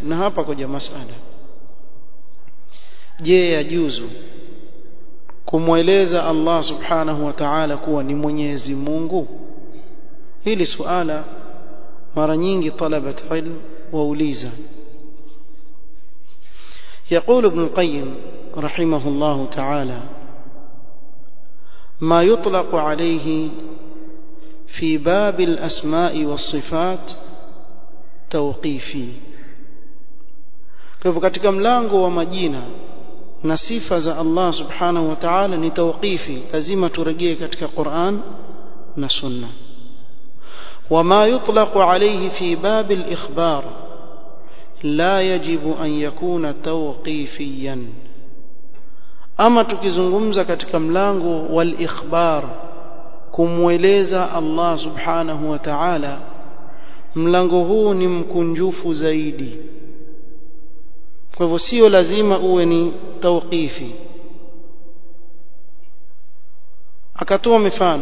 na hapa koja masala je yajuzu kumweleza Allah subhanahu wa ta'ala kuwa ni Mwenyezi Mungu hili suala mara nyingi talabat ilm wauliza يقول ابن القيم رحمه الله تعالى ما يطلق عليه في باب الأسماء والصفات توقيفي kwa katika mlango wa majina na sifa za Allah subhanahu wa ta'ala ni tawqifi lazima turejee katika Qur'an na Sunna وما يطلق عليه في باب الإخبار لا يجب أن يكون توقيفيا أما tukizungumza katika mlango wal ikhbar kumweleza Allah subhanahu wa ta'ala mlango huu ni mkunjufu zaidi kwa hivyo sio lazima uwe ni tawqifi akatoa mifano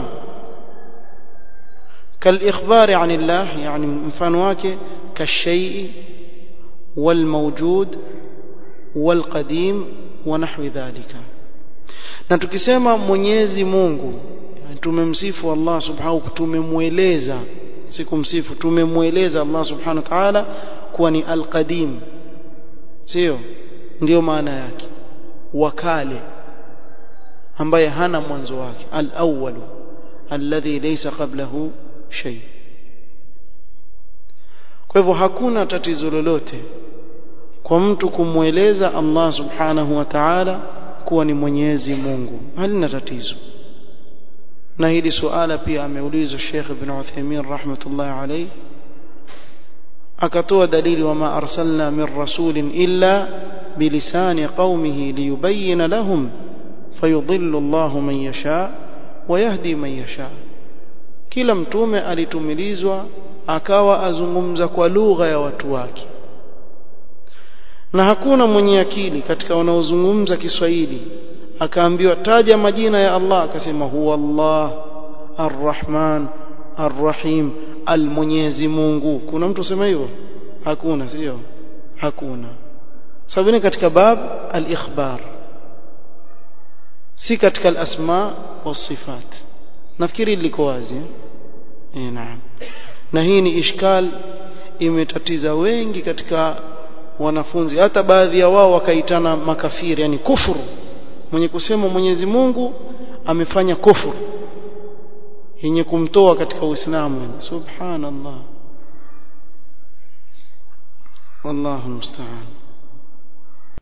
كالإخبار عن الله يعني مفano wake كالشيء والموجود والقديم ونحو ذلك na tukisema Mwenyezi Mungu tumemsifu Allah subhanahu tumemweleza sikumsifu tumemweleza Allah subhanahu wa ta'ala kuwa ni al-qadim sio ndio maana yake wakale ambaye hana mwanzo wake al-awwalu alladhi laysa qablahu shay kwa hivyo hakuna tatizo lolote kwa mtu kumweleza Allah subhanahu wa ta'ala kuwa ni Mwenyezi Mungu halina tatizo na hili suala pia ameulizwa Sheikh Ibn Uthaymeen rahmatullahi alayhi akatoa dalili wama arsalna min rasulin illa bilisani qaumihi liyubayyana lahum fayudhillu Allahu man yasha wa yahdi man yasha kila mtume alitumilizwa akawa azungumza kwa lugha ya watu wake na hakuna mwenye akili katika wanaozungumza Kiswahili akaambiwa taja majina ya Allah akasema huwa Allah Ar-Rahman Ar-Rahim Al-Mwenyezi Mungu kuna mtu sema hivyo hakuna sio hakuna sababu ni katika bab al-ikhbar si katika al-asma was-sifat nafikiri liko wazi eh naam na hii ni ishkal imetatiza wengi katika wanafunzi hata baadhi ya wao wakaitana makafiri yani kufuru mwenye kusema Mwenyezi Mungu amefanya kufuru yenye kumtoa katika Uislamu subhanallah wallahu musta'an